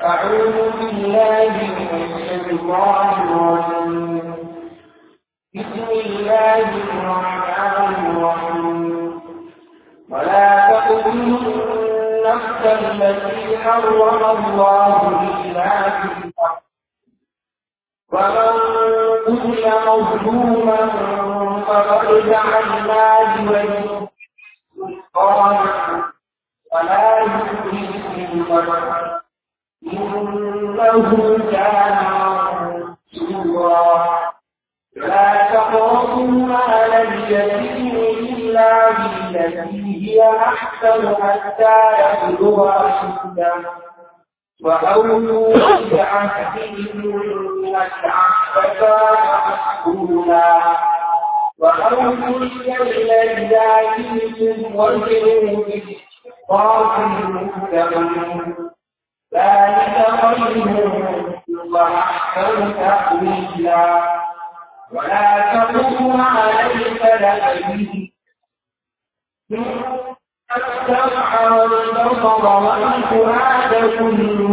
أعوذ بالله من الشيطان الرجيم بسم الله الرحمن الرحيم ولا تقتلوا النفس التي حرم الله إلا بالحق ومن قتل مظلوما فقد جعلنا لوليه سلطانا ولا يؤذي بالقدر إنه كان منصورا لا تقربوا مال اليتيم إلا بالتي هي أحسن حتى يبلغ أشده وأولوا بعهد إن العهد كان مسؤولا وأوفوا الكيل إذا كلتم وزنوا بالقاف المستقيم ذلك خير وأحسن تأويلا ولا تقم عليك لأبيه السمع والبصر والفؤاد كل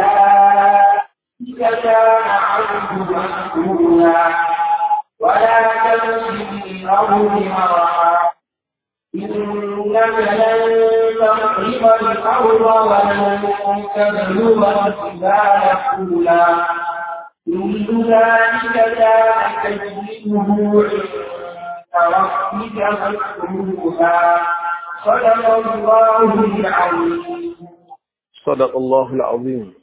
ذلك كان عنه مسؤولا ولا تمشي في الأرض مرحا إنك لن تخرب الأرض ولن تبلغ الجبال طولا كل ذلك كان تجده عند ربك مسؤولا صدق الله العظيم صدق الله العظيم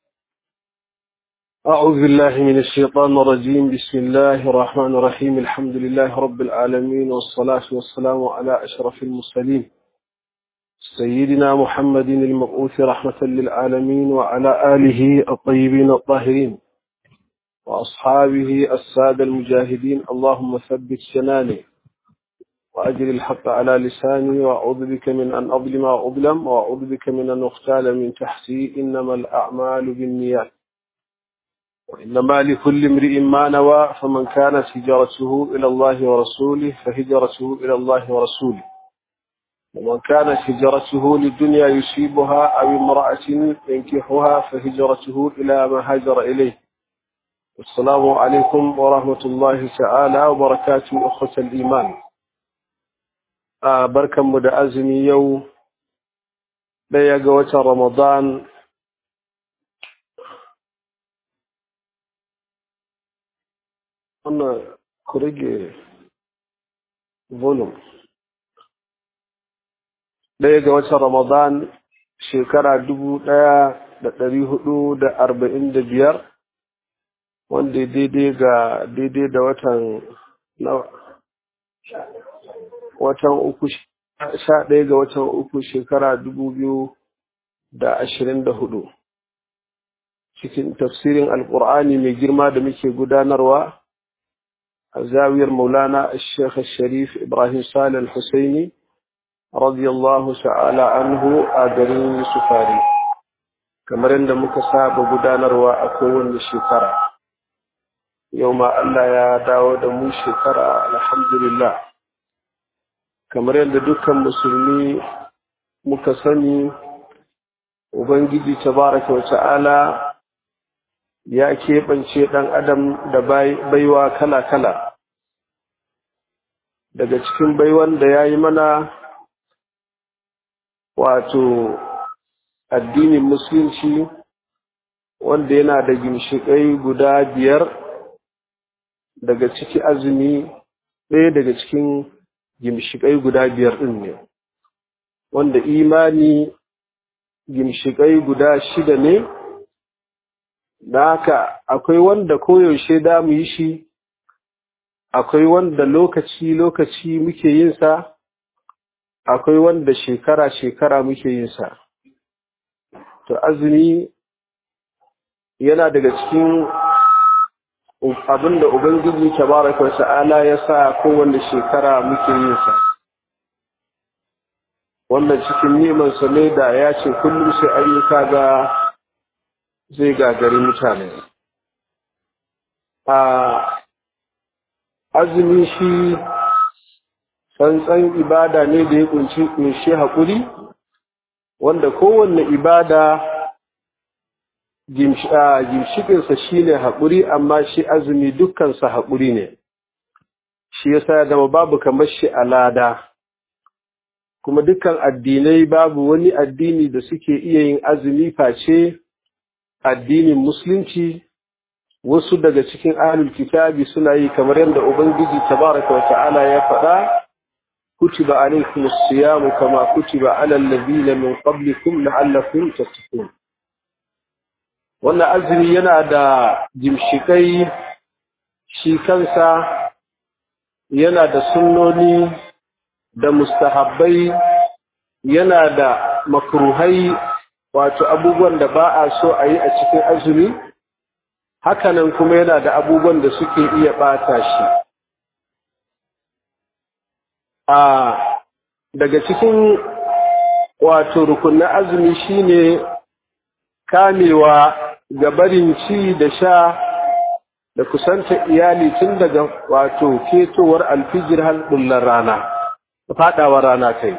أعوذ بالله من الشيطان الرجيم بسم الله الرحمن الرحيم الحمد لله رب العالمين والصلاة والسلام على أشرف المرسلين سيدنا محمد المبعوث رحمة للعالمين وعلى آله الطيبين الطاهرين وأصحابه السادة المجاهدين اللهم ثبت سناني وأجل الحق على لساني وأعوذ بك من أن أظلم وأظلم وأعوذ بك من أن أختال من تحتي إنما الأعمال بالنيات وإنما لكل امرئ ما نوى فمن كانت هجرته إلى الله ورسوله فهجرته إلى الله ورسوله ومن كانت هجرته للدنيا يصيبها أو امرأة ينكحها فهجرته إلى ما هاجر إليه السلام عليكم ورحمة الله تعالى وبركاته أخوة الإيمان آه بركة مدعزمي يو ɗaya ga watan Ramadan wannan ku rage volume ɗaya ga watan Ramadan shekara dubu ɗaya da ɗari hudu da arba'in da biyar wanda daidai ga daidai da watan watan uku sha ɗaya ga watan uku shekara dubu biyu da ashirin da hudu cikin tafsirin alƙur'ani mai girma da muke gudanarwa a zawiyar maulana sheikh sharif ibrahim salih al-husaini radiyallahu ta'ala anhu a garin sufari kamar yadda muka saba gudanarwa a kowane shekara yau ma Allah ya dawo da mu shekara alhamdulillah kamar yadda dukkan musulmi muka sani ubangiji tabaraka wa ta'ala ya keɓance ɗan adam da baiwa kala-kala daga cikin baiwan da ya yi mana wato addinin musulunci wanda yana da ginshiƙai guda biyar daga ciki azumi ɗaya daga cikin gimshiƙai guda biyar ɗin ne wanda imani gimshiƙai guda shida ne da haka akwai wanda koyaushe da mu yi shi akwai wanda lokaci-lokaci muke yin sa akwai wanda shekara-shekara muke yin sa to azumi yana daga cikin abinda ubangiji tabaraka wa ta'ala ya sa kowanne shekara muke yin sa wannan cikin neman sa ne da ya ce kullum sai ayyuka ga zai gagari mutane a azumi shi tsantsan ibada ne da ya kunshi kunshi haƙuri wanda kowanne ibada gimshikinsa shi ne haƙuri amma shi azumi dukkansa haƙuri ne shi yasa ya zama babu kamar shi a lada kuma dukkan addinai babu wani addini da suke iya yin azumi face addinin musulunci wasu daga cikin ahlul kitabi suna yi kamar yadda ubangiji tabaraka wa ta'ala ya faɗa kutiba alaykum as-siyam kama kutiba ala alladhina min qablikum la'allakum tattaqun wannan azumi yana da jimshikai shi kansa yana da sunnoni da mustahabbai yana da makruhai wato abubuwan da ba a so a yi a cikin azumi hakanan kuma yana da abubuwan da suke iya ɓata shi a daga cikin wato rukunin azumi shine kamewa ga barin ci da sha da kusanta iyali tun daga wato ketowar alfijir har bullar rana faɗawar rana kai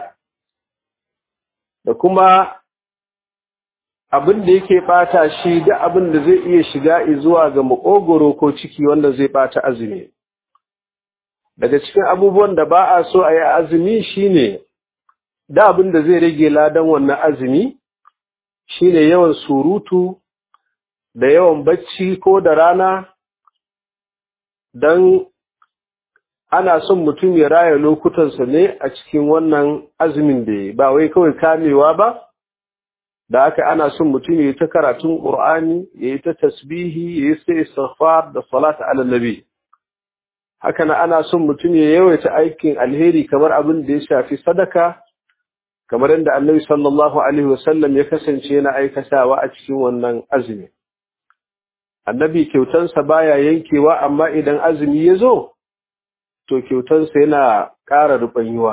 da kuma abin da yake bata shi da abin da zai iya shiga zuwa ga makogoro ko ciki wanda zai bata azumi daga cikin abubuwan da ba a so a yi azumi shine da abin da zai rage ladan wannan azumi shine yawan surutu da yawan bacci ko da rana don ana son mutum ya raya lokutansa ne a cikin wannan azumin da ba wai kawai kamewa ba da aka ana son mutum ya yi ta karatun ƙur'ani ya yi ta tasbihi ya yi sai istighfar da salata ala nabi haka na ana son mutum ya yawaita aikin alheri kamar abin da ya shafi sadaka kamar yadda annabi sallallahu alaihi wasallam ya kasance yana aikatawa a cikin wannan azumi annabi kyautansa baya yankewa amma idan azumi ya zo to kyautansa yana ƙara rubanyuwa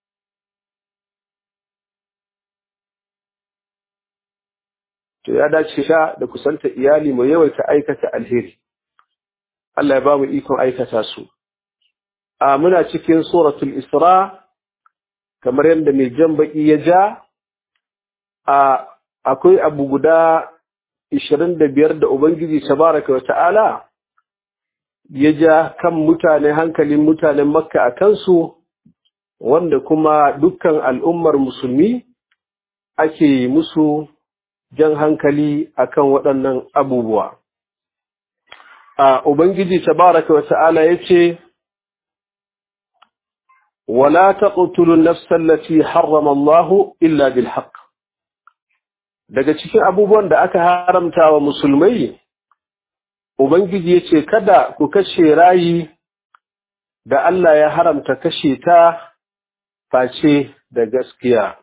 to ya dace sha da kusanta iyali mai yawaita aikata alheri Allah ya ba mu ikon aikata su a muna cikin suratul isra kamar yadda mai jan baki ya ja a akwai abu guda 25 da ubangiji tabaraka wa ta'ala ya ja kan mutane hankalin mutanen makka a kansu wanda kuma dukkan al'ummar musulmi ake musu jan hankali akan waɗannan abubuwa. A Ubangiji tabaraka wa ta'ala ya ce, Wala ta ƙutulun nafsallaci harrama Allahu illa bil haqq. Daga cikin abubuwan da aka haramta wa musulmai, Ubangiji ya ce, Kada ku kashe rayi da Allah ya haramta kashe ta face da gaskiya.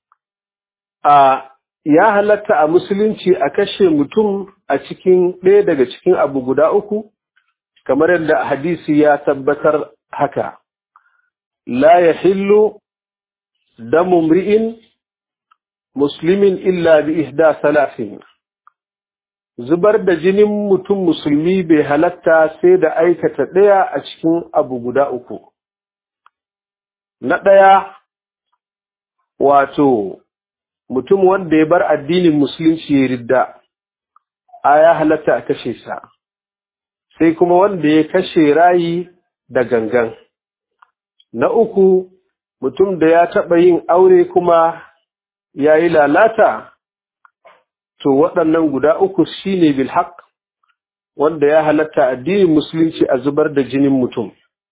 A ya halatta a musulunci a kashe mutum a cikin ɗaya daga cikin abu guda uku kamar yadda hadisi ya tabbatar haka la ya hillu damu mri'in muslimin illa bi ihda salafin zubar da jinin mutum musulmi bai halatta sai da aikata ɗaya a cikin abu guda uku na ɗaya wato mutum wanda ya bar addinin musulunci ya ridda a ya halatta a kashe sa sai kuma wanda ya kashe rayi da gangan na uku mutum da ya taɓa yin aure kuma ya yi lalata to waɗannan guda uku shine bilhaq wanda ya halatta addinin musulunci a zubar da jinin mutum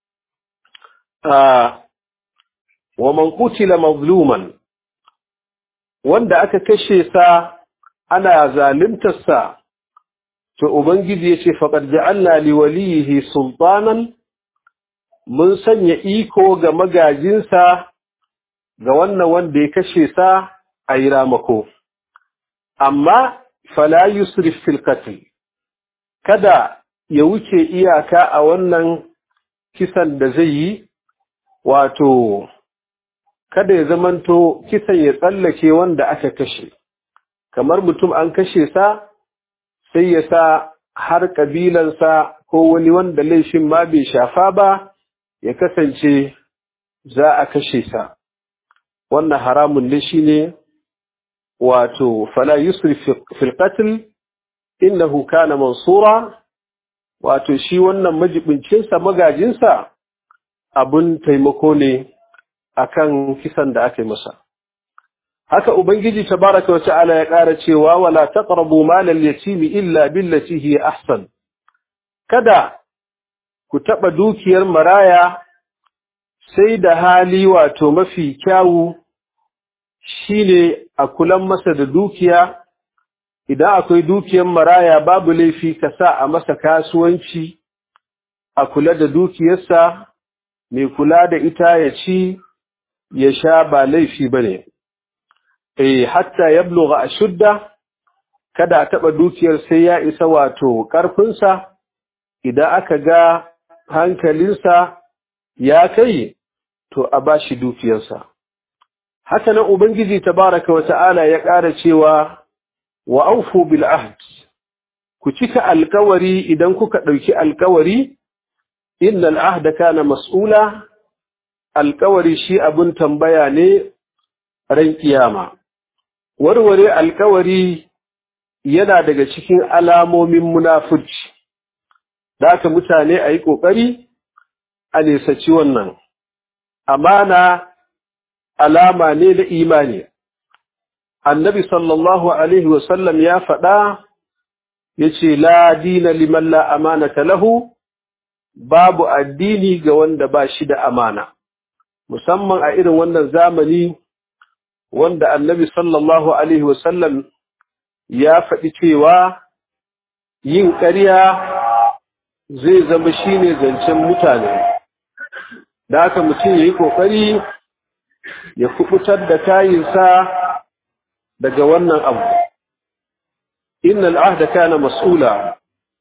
wa man qutila mazluman wanda aka kashe sa ana zaluntarsa to ubangiji yace faqad ja'alna li walihi sultanan mun sanya iko ga magajinsa ga wannan wanda ya kashe sa a yi ramako amma fala yusrif fil qatl kada ya wuce iyaka a wannan kisan da zai yi wato kada ya zamanto kisan ya tsallake wanda aka kashe kamar mutum an kashe sa sai ya sa har kabilansa ko wani wanda laifin ma bai shafa ba ya kasance za a kashe sa wannan haramun ne shine wato fala yusrif fil qatl innahu kana mansura wato shi wannan majibincinsa magajinsa abun taimako ne akan kisan da aka yi masa haka ubangiji tabaraka wa ta'ala ya ƙara cewa wala taqrabu malal yatimi illa billati hiya ahsan kada ku taba dukiyar maraya sai da hali wato mafi kyawu shine a kulan masa da dukiya idan akwai dukiyar maraya babu laifi ka sa a masa kasuwanci a kula da dukiyarsa mai kula da ita ya ci ya sha ba laifi bane eh hatta yablugha ashudda kada a taba dukiyar sai ya isa wato karfinsa idan aka ga hankalinsa ya kai to a bashi dukiyarsa haka nan ubangiji tabaraka wa ta'ala ya ƙara cewa wa aufu bil ahd ku cika alkawari idan kuka ɗauki alkawari innal ahda kana mas'ula alkawari shi abun tambaya ne ran kiyama warware alkawari yana daga cikin alamomin munafurci da aka mutane a yi ƙoƙari a nesaci wannan amana alama ne na imani annabi sallallahu alaihi wasallam ya faɗa ya ce la dina liman la amanata lahu babu addini ga wanda ba shi da amana musamman a irin wannan zamani wanda annabi sallallahu alaihi wasallam ya faɗi cewa yin ƙarya zai zama shine zancen mutane da haka mutum ya yi ƙoƙari ya kubutar da kayinsa daga wannan abu innal ahda kana mas'ula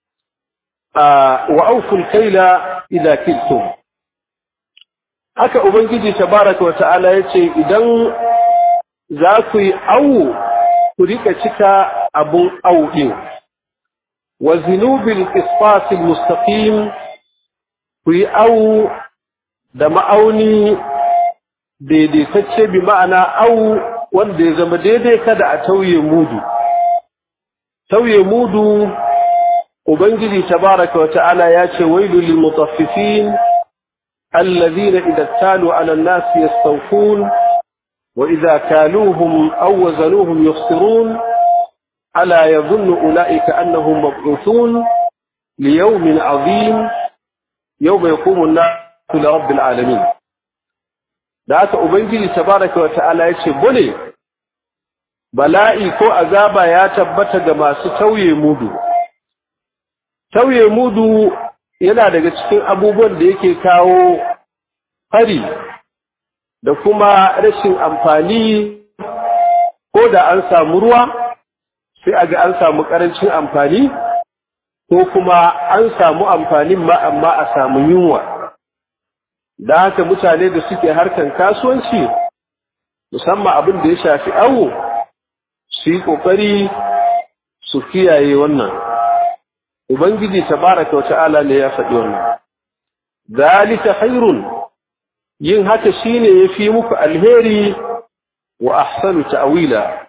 wa awful kayla idza kiltum haka ubangiji tabaraka wa ta'ala yace idan za ku yi awu ku rika cika abun awu din wa zinubil qisas mustaqim ku yi awu da ma'auni daidaitacce bi ma'ana au wanda ya zama daidai kada a tauye mudu tauye mudu ubangiji tabaraka wa ta'ala ya ce wailu lil mutaffifin alladhina idza talu 'ala an-nas yastawfun wa idza kaluhum aw wazanuhum yukhsirun ala yadhunnu ulaika annahum mab'uthun liyawmin 'azim yawma yaqumu an-nasu li rabbil 'alamin da haka ubangiji tabaraka wa ta'ala yace bone bala'i ko azaba ya tabbata ga masu tauye mudu tauye mudu yana daga cikin abubuwan da yake kawo hari da kuma rashin amfani ko da an samu ruwa sai a ga an samu karancin amfani ko kuma an samu amfanin ma amma a samu yunwa da haka mutane da suke harkan kasuwanci musamman abin da ya shafi awo su yi ƙoƙari su kiyaye wannan ubangiji tabaraka wa ta'ala ne ya faɗi wannan zalika khairun yin haka shine yafi muku alheri wa ahsanu ta'wila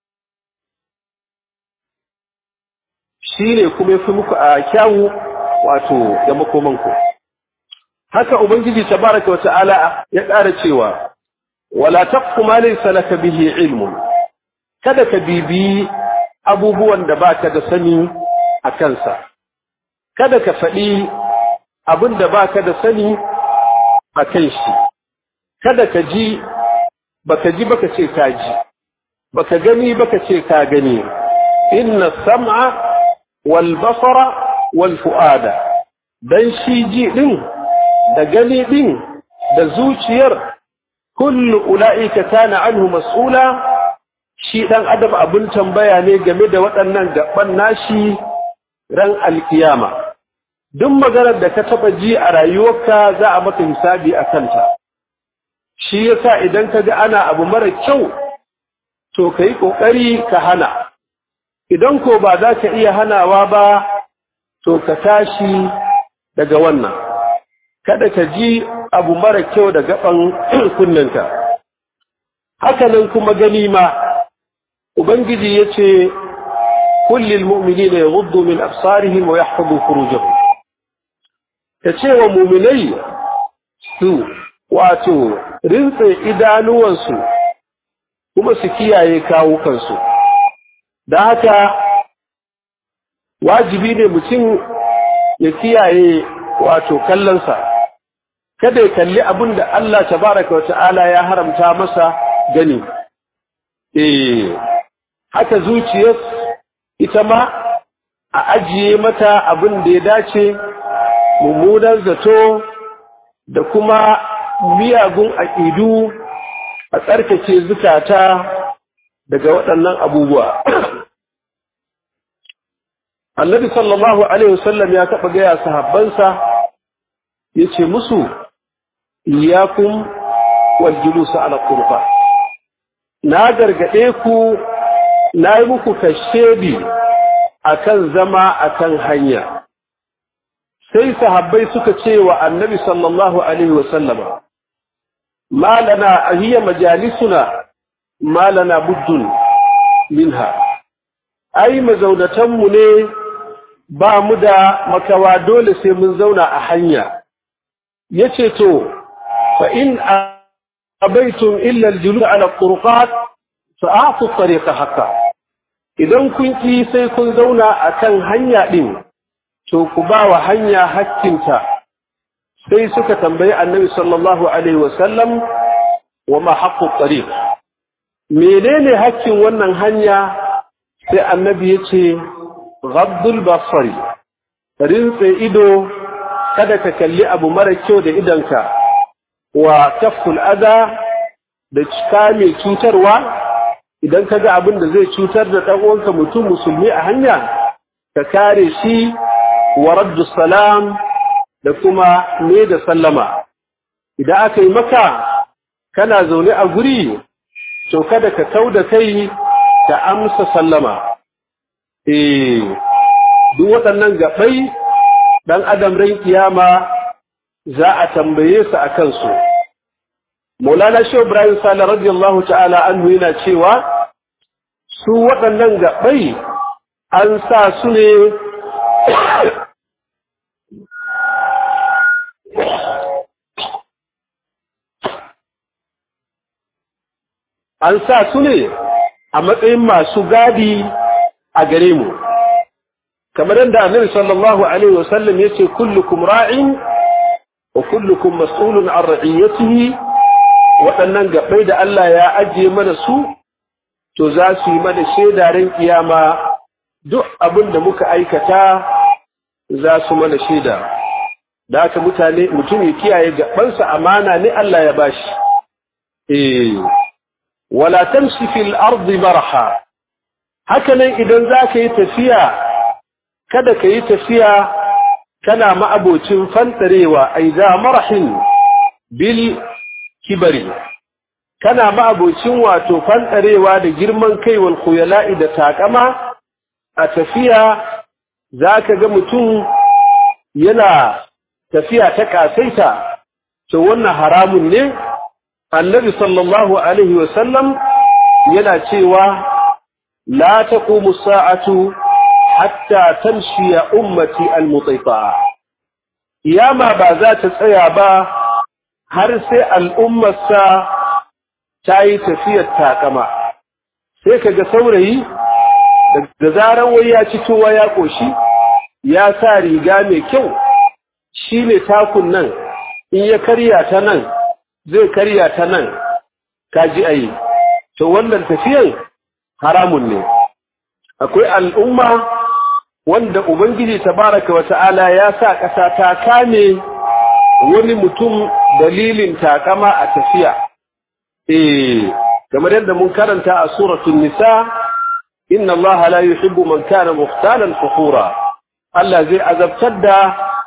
shine kuma yafi muku a kyawu wato da makomanku haka ubangiji tabaraka wa ta'ala ya ƙara cewa wala taqfu ma laysa laka bihi ilmun kada ka bibi abubuwan da baka da sani a kansa kada ka faɗi abin da baka da sani a kan shi kada ka ji baka ji baka ce ka ji baka gani baka ce ka gani inna sam'a wal basara wal fu'ada dan shi ji din da gani din da zuciyar kullu ula'ika kana anhu mas'ula shi dan adam abin tambaya ne game da waɗannan gaban nashi ran alkiyama duk maganar da ka taba ji a rayuwarka za a maka hisabi a kanta shi yasa idan ka ga ana abu mara kyau to kai kokari ka hana idan ko ba za ka iya hanawa ba to ka tashi daga wannan kada ka ji abu mara kyau da gaban kunninka hakanan kuma gani ma ubangiji yace kullil mu'minina yaghuddu min absarihim wa yahfazu furujahum kace wa mu'minai su wato rintse idanuwansu kuma su kiyaye kawukansu da haka wajibi ne mutum ya kiyaye wato kallonsa kada ya kalli abin da Allah tabaraka wa ta'ala ya haramta masa gani eh haka zuciyar ita ma a ajiye mata abin da ya dace mummunan zato da kuma miyagun aƙidu a tsarkake zukata daga waɗannan abubuwa annabi sallallahu alaihi wasallam ya taɓa gaya sahabbansa ya ce musu iyakun waljulusa ala kurfa na gargaɗe ku na yi muku kashedi akan zama akan hanya sai sahabbai suka ce wa annabi sallallahu alaihi wasallama ma lana hiya majalisuna ma lana buddun minha ai mazaunatanmu ne ba mu da makawa dole sai mun zauna a hanya yace to fa in abaitum illa aljulus ala turqat fa a'tu tariqa haqqa idan kun ki sai kun zauna akan hanya din to ku ba wa hanya hakkinta sai suka tambayi annabi sallallahu alaihi wasallam wa ma haqqu tariq menene hakkin wannan hanya sai annabi yace ghaddul basari rinse ido kada ka kalli abu mara kyau da idanka wa kaful adha da cika mai cutarwa idan ka ga abin da zai cutar da ɗan uwanka mutum musulmi a hanya ka kare shi wa raddu salam da kuma ne da sallama idan aka yi maka kana zaune a guri to kada ka kau da kai ka amsa sallama eh duk waɗannan gaɓai ɗan adam ran kiyama za a tambaye su a kansu Maulana Shehu Ibrahim Sale radiyallahu ta'ala anhu yana cewa su waɗannan gaɓai an sa su ne an sa su ne a matsayin masu gadi a gare mu kamar yadda annabi sallallahu alaihi wasallam yace kullukum ra'in wa kullukum mas'ulun an ra'iyatihi waɗannan gabai da Allah ya ajiye mana su to za su yi mana shaida ran kiyama duk abin da muka aikata za su mana shaida da haka mutane mutum ya kiyaye gabansa amana ne Allah ya bashi eh wala tamshi fil ardi marha haka nan idan zaka yi tafiya kada ka yi tafiya kana ma'abocin fantarewa aiza marhin bil kibari kana ma'abocin wato fantarewa da girman kai wal khuyala'i da takama a tafiya zaka ga mutum yana tafiya ta kasaita to wannan haramun ne annabi sallallahu alaihi wa sallam yana cewa la taqumu sa'atu hatta tamshiya ummati almutifa kiyama ba za ta tsaya ba har sai al'ummarsa ta yi tafiyar takama sai kaga saurayi da zaran wai ya ci tuwa ya koshi ya sa riga mai kyau shine takun nan in ya karya ta nan zai karya ta nan kaji ayi to wannan tafiyar haramun ne akwai al'umma wanda Ubangiji tabaraka wa ta'ala ya sa ƙasa ta kame wani mutum dalilin takama a tafiya. Eh, kamar yadda mun karanta a suratun nisa, inna Allah la yuhibbu man kana muhtalan fakhura. Allah zai azabtar da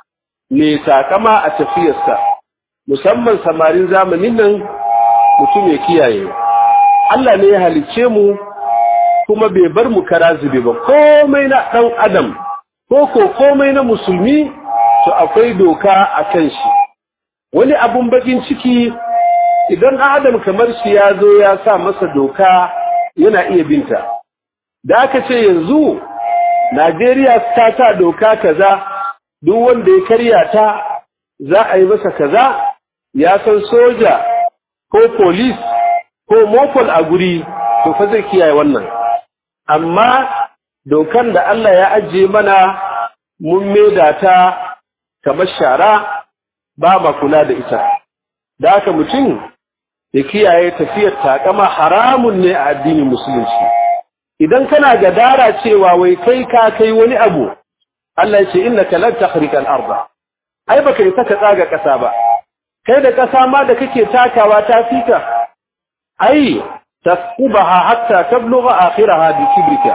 mai takama a tafiyarsa, musamman samarin zamanin nan mutum ya kiyaye. Allah ne ya halicce mu kuma bai bar mu kara zube ba komai na ɗan adam ko ko komai na musulmi to akwai doka a kan shi wani abun bakin ciki idan adam kamar shi ya zo ya sa masa doka yana iya binta da aka ce yanzu Najeriya ta sa doka kaza duk wanda ya karya ta za a yi masa kaza ya san soja ko polis ko mopol a guri to fa zai kiyaye wannan amma dokan da Allah ya ajiye mana mun maida ta kamar shara ba ma kula da ita da haka mutum ya kiyaye tafiyar takama haramun ne a addinin musulunci idan kana gadara cewa wai kai ka kai wani abu Allah ya ce innaka lan takhriqa al-ardh ai baka yi saka tsaga kasa ba kai da kasa ma da kake takawa ta fika ai tasqubaha hatta tablugha akhiraha bi kibrika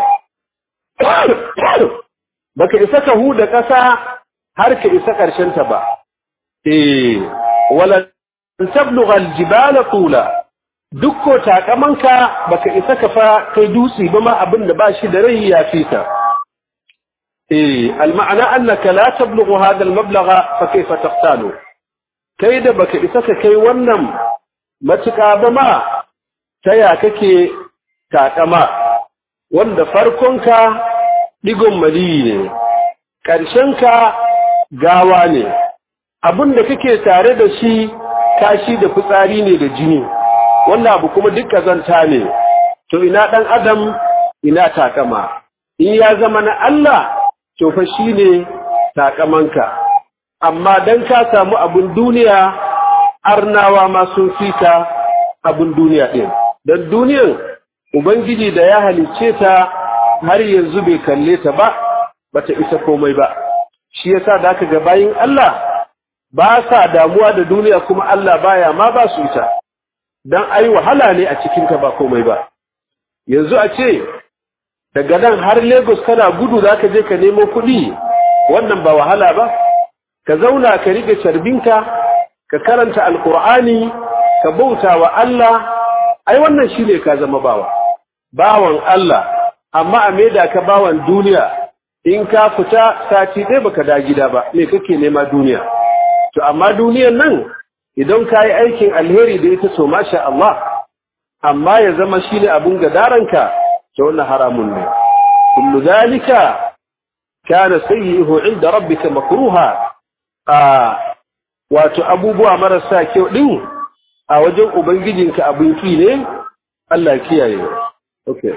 baka isa ka huda kasa har ka isa karshen ta ba eh wala tablugha al-jibala tula dukko takamanka baka isa ka fa kai dutse ba ma abin da ba shi da rai ya fika إيه المعنى أنك لا تبلغ هذا المبلغ فكيف تقتاله كيدا بك إسك كي ونم ما تكابما تيا كي تاكما wanda farkonka digon mali ne ƙarshenka gawa ne abin da kake tare da shi kashi da fitsari ne da jini wannan abu kuma duk kazanta ne to ina ɗan adam ina takama in ya zama na Allah to fa shine takamanka amma dan ka samu abun duniya arnawa ma sun fika abun duniya din dan duniyan ubangiji da ya halicce ta har yanzu bai kalle ta ba bata isa komai ba shi yasa da aka ga bayin Allah ba sa damuwa da duniya kuma Allah baya ma ba su ita dan ai wahala ne a cikin ta ba komai ba yanzu a ce daga nan har Lagos kana gudu za ka je ka nemo kuɗi wannan ba wahala ba ka zauna ka rike carbinka ka karanta alkur'ani ka bauta wa Allah ai wannan shine ka zama bawa bawan Allah amma a maida ka bawan duniya in ka fita sati ɗaya baka da gida ba me kake nema duniya to amma duniyan nan idan ka yi aikin alheri da ita so masha Allah amma ya zama shine abun gadaranka to wannan haramun ne kullu zalika kana sayyi'uhu 'inda rabbika makruha a wato abubuwa marasa kyau din a wajen ubangijinka abin ki ne Allah kiyaye okay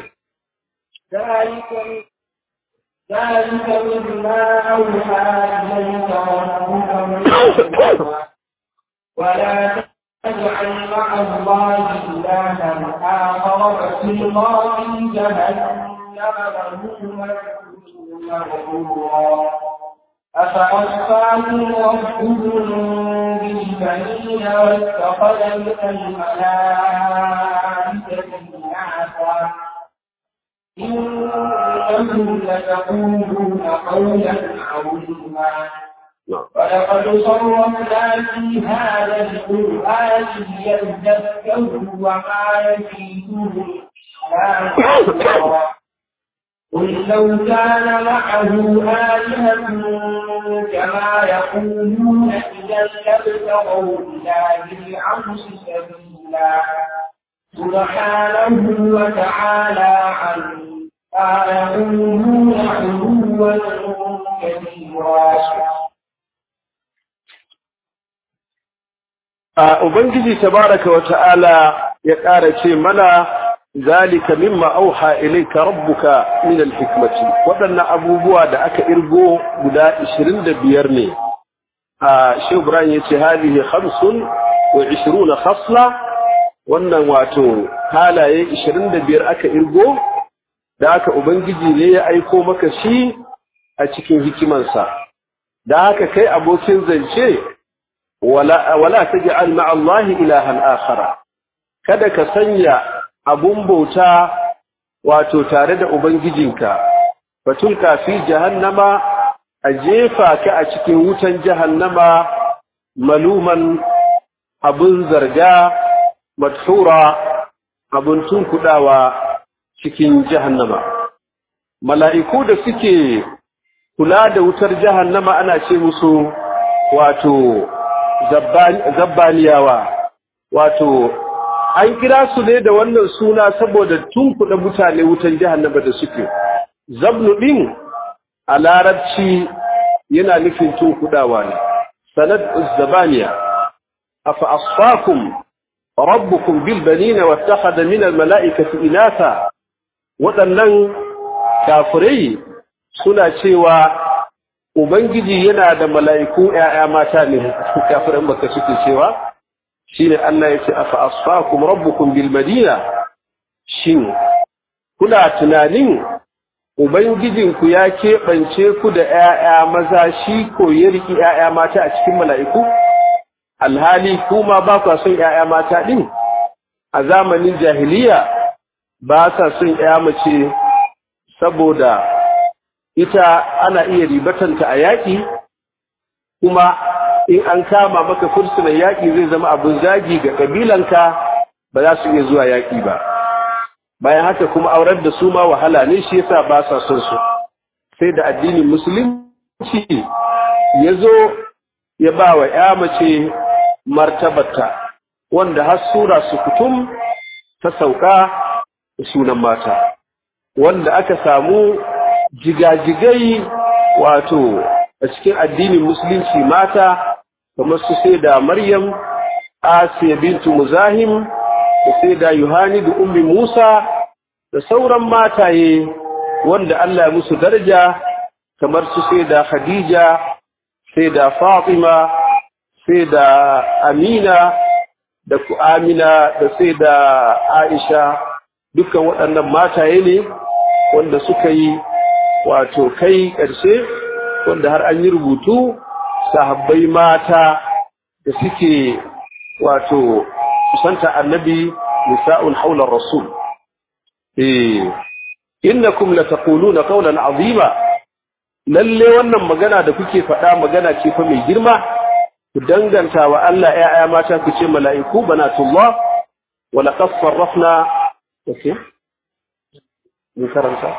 ذلك ذلك مما أوحى إليك ربك ولا تجعل مع الله إلها آخر فتلقى في جهنم مذموما أفأصفاكم ربكم بالبنين واتخذ من الملائكة إناثا إنكم لتقولون قولا عظيما ولقد صرفنا في هذا القرآن ليذكروا وما يزيدهم إلا قل لو كان معه آلهة كما يقولون إذا لابتغوا إلى ذي العرش سبيلا سبحانه وتعالى عما يقولون علوا كبيرا Ubangiji tabaraka wa ta'ala ya ƙara ce mana zalika mimma auha ilayka rabbuka min al-hikmati waɗannan abubuwa da aka irgo guda 25 ne a Shehu Ibrahim yace hadihi khamsun wa 20 khasla wannan wato halaye 25 aka irgo da aka ubangiji ne ya aiko maka shi a cikin hikimansa da haka kai abokin zance wala wala taj'al ma'a Allah ilahan akhara kada ka sanya abun bauta wato tare da ubangijinka fatulka fi jahannama a jefa ka a cikin wutan jahannama maluman abun zarga madhura abun tunkudawa cikin jahannama mala'iku da suke kula da wutar jahannama ana ce musu wato zabbaniyawa wato an kira su ne da wannan suna saboda tunkuɗa mutane wutan jahannama da suke zabnu ɗin a larabci yana nufin tun kudawa ne sanad uzzabaniya afa asfakum rabbukum bil banina wattakhadha min al mala'ikati inatha waɗannan kafirai suna cewa ubangiji yana da mala'iku ƴaƴa mata ne kafiran baka suke cewa shine Allah ya ce afa asfakum rabbukum bil madina shin kuna tunanin ubangijinku ya keɓance ku da ƴaƴa maza shi ko ya riki ƴaƴa mata a cikin mala'iku alhali kuma ba ku son ƴaƴa mata din a zamanin jahiliya ba sa son ƴa mace saboda ita ana iya ribatanta a yaƙi kuma in an kama maka fursunan yaƙi zai zama abin zagi ga ƙabilanka ba za su iya zuwa yaƙi ba bayan haka kuma aurar da su ma wahala ne shi yasa ba sa son su sai da addinin musulunci ya zo ya ba wa ya mace martabata wanda har sura su kutum ta sauka da sunan mata wanda aka samu jigajigai wato a cikin addinin musulunci mata kamar su sai da maryam asiya bintu muzahim da sai da yohani da ummi musa da sauran mataye wanda Allah ya musu daraja kamar su sai da khadija sai da fatima sai da amina da ku amina da sai da aisha dukkan waɗannan mataye ne wanda suka yi wato kai ƙarshe wanda har an yi rubutu sahabbai mata da suke wato kusanta annabi nisa'un haular rasul eh innakum lataquluna qawlan azima lalle wannan magana da kuke faɗa magana ce fa mai girma ku danganta wa Allah ƴaƴa mata ku ce mala'iku banatullah wa laqad sarrafna okay من كرمتا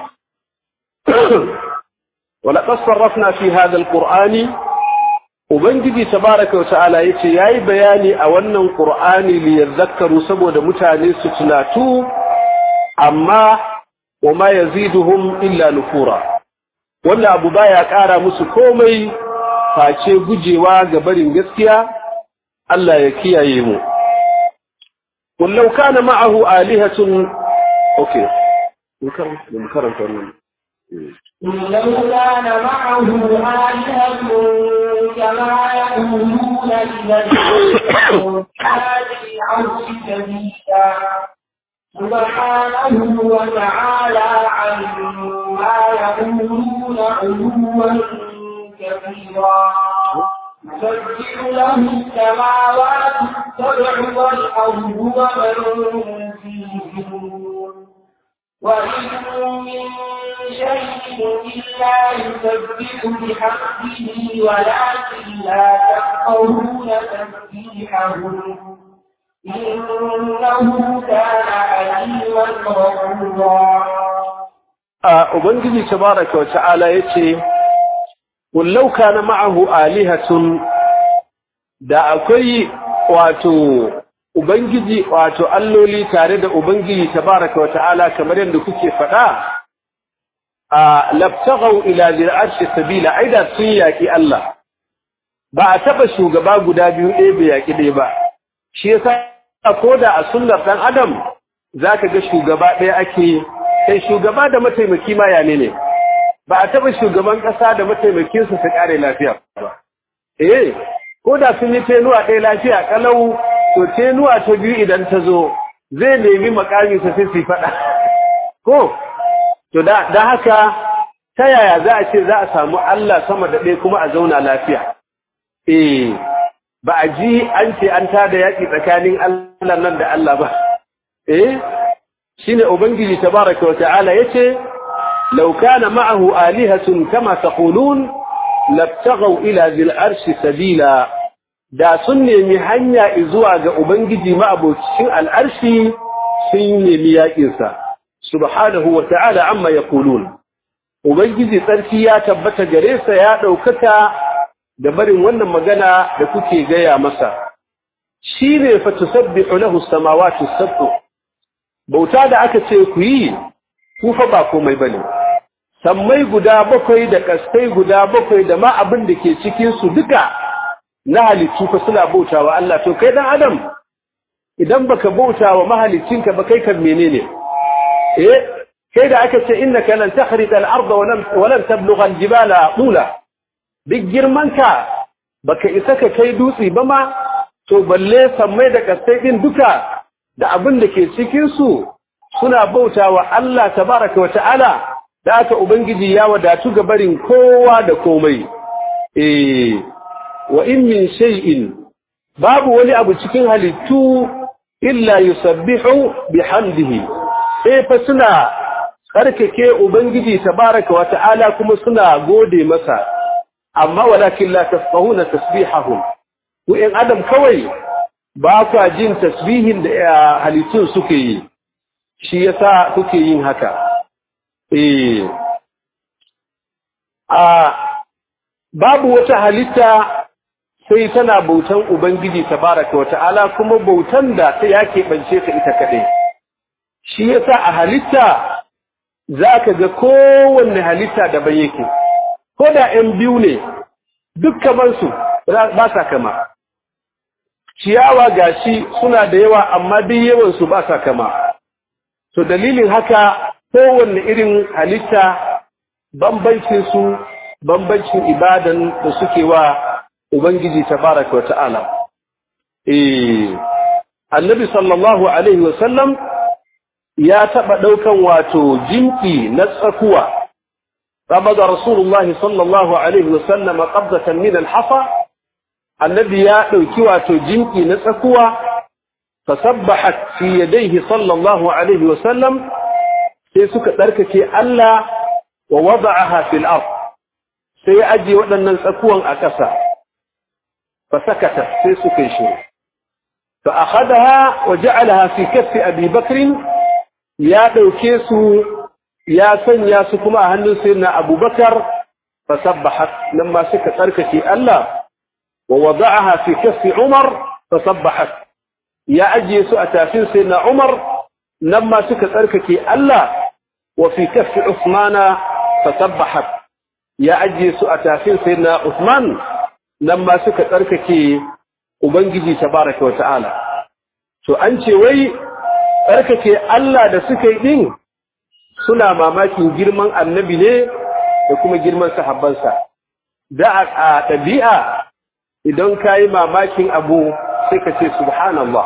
ولقد صرفنا في هذا القرآن Ubangiji tabaraka wa ta'ala yace yayi bayani a wannan Qur'ani li yadhakkaru saboda mutane su tunatu amma wama yaziduhum illa nufura wanda abu baya ƙara musu komai face gujewa ga barin gaskiya Allah ya kiyaye mu wallau kana ma'ahu alihatun okay mun karanta wannan لو كان معه آلهة كما يقولون لمن هذه العرش سبيلا سبحانه وتعالى عما يقولون علوا كبيرا يسبح له السماوات السبع والأرض ومن فيهن وإن من شيء إلا يسبح بحمده ولكن لا تفقهون تسبيحهم إنه كان عليما غفورا Ubangiji tabaraka wa ta'ala yace wallau kana ma'ahu alihatun da akwai wato Ubangiji wato alloli tare da Ubangiji tabaraka wa ta'ala kamar yadda kuke faɗa, a labtagau ila zir'arshi sabila, ai da sun yaƙi Allah, ba a taɓa shugaba guda biyu ɗaya bai yaƙi ɗaya ba, shi ya sa ko da a sunnar ɗan Adam za ka ga shugaba ɗaya ake, kai shugaba da mataimaki ma yane ne, ba a taɓa shugaban ƙasa da mataimakinsa su ƙare lafiya ba. Eh, ko da sun yi tenuwa ɗaya lafiya ƙalau to tenuwa ta biyu idan ta zo zai nemi makaminsa sai su faɗa ko to da haka ta yaya za a ce za a samu Allah sama da ɗaya kuma a zauna lafiya eh ba a ji an ce an tada yaƙi tsakanin Allah nan da Allah ba eh shine ubangiji tabaraka wa ta'ala yace law kana ma'ahu alihatun kama taqulun labtaghaw ila dhil arshi sabila da sun nemi hanya zuwa ga Ubangiji ma'abocin al'arshi sun nemi yaƙinsa, subhanahu wa ta'ala amma ya kulun. Ubangiji tsarki ya tabbata gare sa ya ɗaukaka da barin wannan magana da kuke gaya masa. Shi ne fa tusabbihu lahu samawati sab'u. Bauta da aka ce ku yi, ku fa ba komai bane. sammai guda bakwai da kaskai guda bakwai da ma abin da ke cikin su duka na halittu fa suna bautawa Allah to kai dan adam idan baka bautawa mahalicinka ba kai kan menene eh kai da aka ce innaka lan takhrita al-ardha wa lam wa lan tablugha al-jibala tula duk girmanka baka isa ka kai dutse ba ma to balle sammai da kasai din duka da abin da ke cikin su suna bautawa Allah tabaraka wa ta'ala da aka ubangiji ya wadatu ga barin kowa da komai eh wa in min shay'in babu wani abu cikin halittu illa yusabbihu bihamdihi sai fa suna tsarkake ubangiji tabaraka wa ta'ala kuma suna gode masa amma walakin la tafqahuna tasbihahum ku in adam kawai ba kwa jin tasbihin da halittun suke yi shi yasa kuke yin haka eh a babu wata halitta sai tana bautan ubangiji tabaraka wa ta'ala kuma bautan da ta yake bance ta ita kadai shi yasa a halitta zaka ga kowanne halitta daban yake ko da ‘yan biyu ne duk kamansu ba sa kama. Ciyawa gashi suna da yawa amma duk yawansu ba sa kama. To dalilin haka kowanne irin halitta bambancinsu bambancin ibadan da suke wa Ubangiji tabaraka wa ta'ala. Eh, annabi sallallahu Alaihi wasallam ya taɓa ɗaukan wato jinki na tsakuwa. قبض رسول الله صلى الله عليه وسلم قبضة من الحصى الذي يأتي واتو جنكي نسكوا فسبحت في يديه صلى الله عليه وسلم سيسك تركك ألا ووضعها في الأرض سيأجي ودن نسكوا أكسا فسكتت سيسك يشير فأخذها وجعلها في كف أبي بكر يا دوكيسو ya sanya su kuma a hannun sayyidina Abubakar fasabbahat lamma suka tsarkake Allah wa wada'aha fi kaffi Umar fasabbahat ya ajiye su a tafin sayyidina Umar lamma suka tsarkake Allah wa fi kaffi Uthman fasabbahat ya ajiye su a tafin sayyidina Uthman lamma suka tsarkake ubangiji tabaraka wa ta'ala to an ce wai tsarkake Allah da suka yi din suna mamakin girman annabi ne da kuma girman sahabbansa da a ɗabi'a idan ka yi mamakin abu sai ka ce subhanallah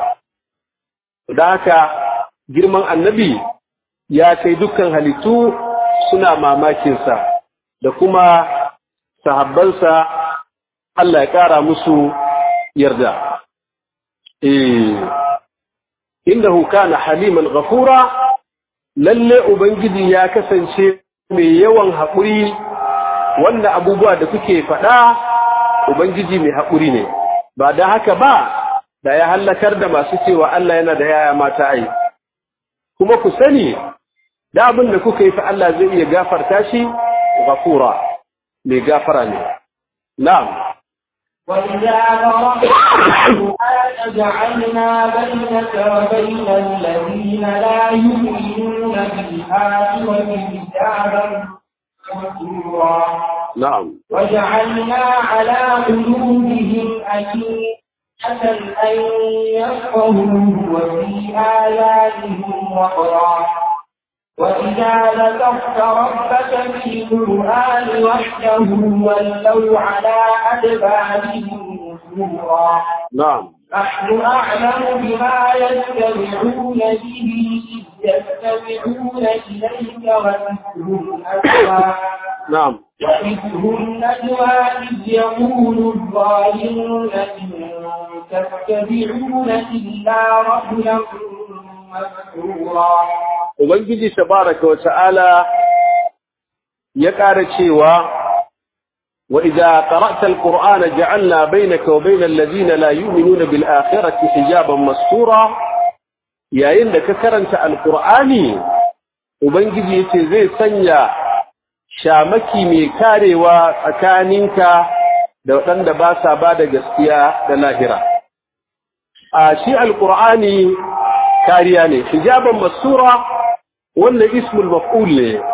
da haka girman annabi ya kai dukkan halittu suna mamakinsa da kuma sahabbansa Allah ya ƙara musu yarda. Innahu kana haliman ghafura lalle Ubangiji ya kasance mai yawan haƙuri wanda abubuwa da kuke faɗa Ubangiji mai haƙuri ne, ba da haka ba da ya hallakar da masu cewa Allah yana da yaya mata ai. Kuma ku sani, da abin da kuka yi fa Allah zai iya gafarta shi, gafura, mai gafara ne. Na'am. وإذا قرأت القرآن جعلنا بينك وبين الذين لا يؤمنون بالآخرة حجابا مستورا نعم وجعلنا على قلوبهم أكيدة أن يفقهوه وفي آذانهم وقرا وإذا ذكرت ربك في القرآن وحده ولوا على أدبارهم نفورا نعم نحن أعلم بما يستمعون به إذ يستمعون إليك ومثلهم أسوى نعم ومثلهم نجوى إذ يقول الظالمون إن تتبعون إلا رجلا مسحورا Ubangiji tabaraka wa ta'ala ya ƙara cewa wa idza qara'ta al-qur'ana ja'alna bainaka wa bainal ladina la yu'minuna bil akhirati hijaban mastura yayin da ka karanta al-qur'ani Ubangiji yace zai sanya shamaki mai karewa tsakaninka da waɗanda ba sa ba da gaskiya da lahira a shi al-qur'ani kariya ne hijaban mastura wannan ismul maf'ul ne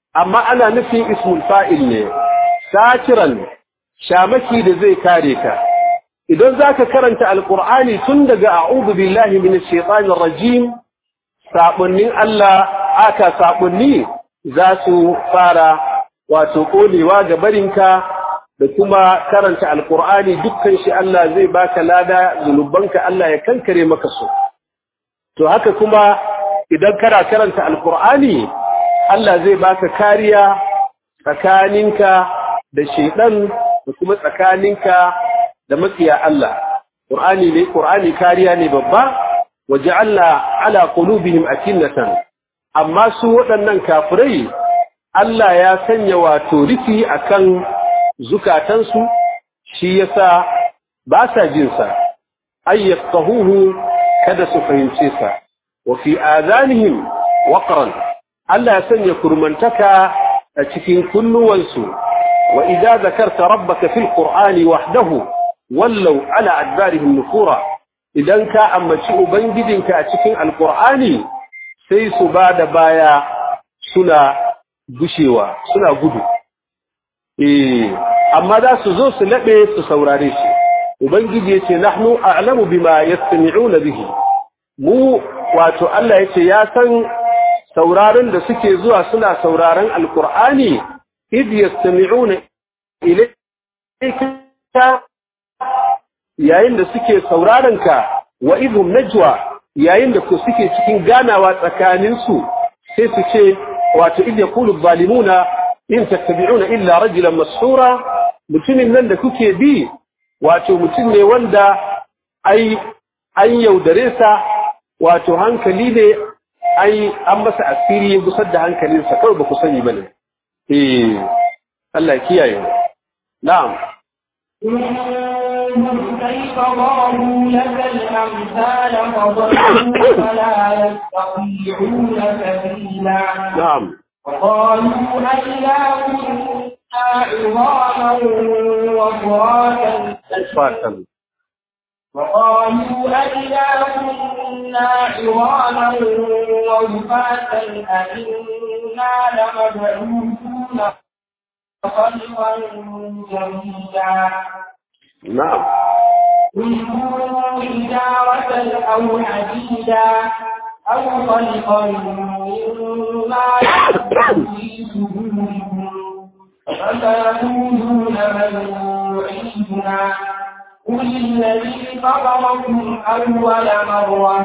amma ana nufin ismul fa'il ne satiran shamaki da zai kare ka idan zaka karanta alqur'ani tun daga a'udhu billahi minash shaitanir rajim sabunnin Allah aka sabunni za su fara wato kolewa ga barinka da kuma karanta alqur'ani dukkan shi Allah zai baka lada zunubanka Allah ya kankare maka su to haka kuma idan kana karanta alqur'ani Allah zai baka kariya tsakaninka da shedan da kuma tsakaninka da matsiya Allah Qur'ani ne Qur'ani kariya ne babba waja'alna ala qulubihim akinnatan amma su waɗannan kafirai Allah ya sanya wato rufi akan zukatansu shi yasa ba sa jin sa ayyafqahuhu kada su fahimce sa wa fi adanihim waqran Allah ya sanya kurmantaka a cikin kunnuwansu wa idza zakarta rabbaka fil qur'ani wahdahu wallau ala adbarihim nufura idan ka ambaci ubangijinka a cikin alqur'ani sai su bada baya suna gushewa suna gudu eh amma za su zo su labe su saurare shi ubangiji yace nahnu a'lamu bima yastami'una bihi mu wato Allah yace ya san sauraron da suke zuwa suna sauraron alkur'ani id yastami'una ilayka yayin da suke sauraron ka wa idhum najwa yayin da ku suke cikin ganawa tsakanin su sai su ce wato id yaqulu adh-dhalimuna in tattabi'una illa rajulan mashura mutumin nan da kuke bi wato mutum ne wanda ai an yaudare sa wato hankali ne ai an masa asiri ya gusar da hankalinsa kawai ba ku sani bane eh Allah kiyaye na'am كيف ضربوا لك الأمثال فضلوا فلا يستطيعون سبيلا نعم وقالوا أئذا كنا عظاما وفراتا فاتن وقالوا أئذا كنا عظاما ورفاتا أئنا لمبعوثون خلقا جديدا نعم قل كونوا حجارة أو حديدا أو خلقا مما يعلم في صدوركم فسيقولون من يعيدنا قل الذي فطركم أول مرة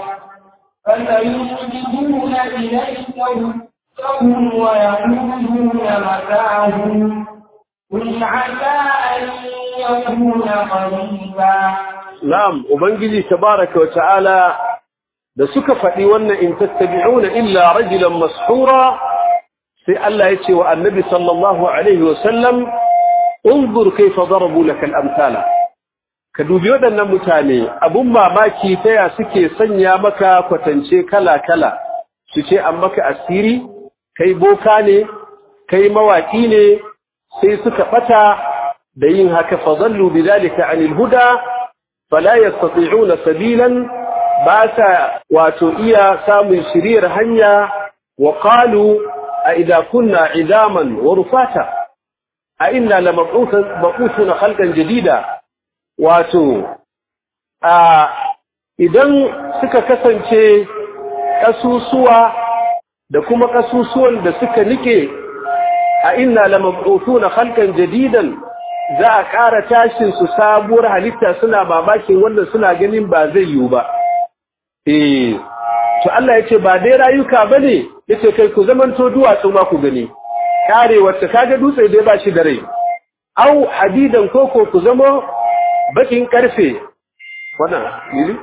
فسينجدون إليك رسلهم ويقولون متاهم قل عسى أن يكون قريبا na'am ubangiji tabaraka wa ta'ala da suka faɗi wannan in tattabi'una illa rajulan mashura sai Allah ya ce wa annabi sallallahu alaihi wa sallam unzur kayfa darabu laka al-amthala ka dubi waɗannan mutane abun mamaki ta ya suke sanya maka kwatance kala-kala su ce an maka asiri kai boka ne kai mawaki ne sai suka ɓata da yin haka fadallu bidalika anil huda fala yastati'una sabilan ba sa wato iya samun shiriyar hanya wa qalu a idza kunna idaman wa rufata a inna lamab'uthuna khalqan jadida wato a idan suka kasance kasusuwa da kuma kasusuwan da suka nike a inna lamab'uthuna khalqan jadidan za a ƙara tashin su sabuwar halitta suna mamakin wannan suna ganin ba zai yiwu ba eh to Allah yace ba dai rayuka bane yace kai ku zamanto duwatsu ma ku gani kare wacce kaga dutse dai ba shi da rai au hadidan koko ku zama bakin karfe wannan yiri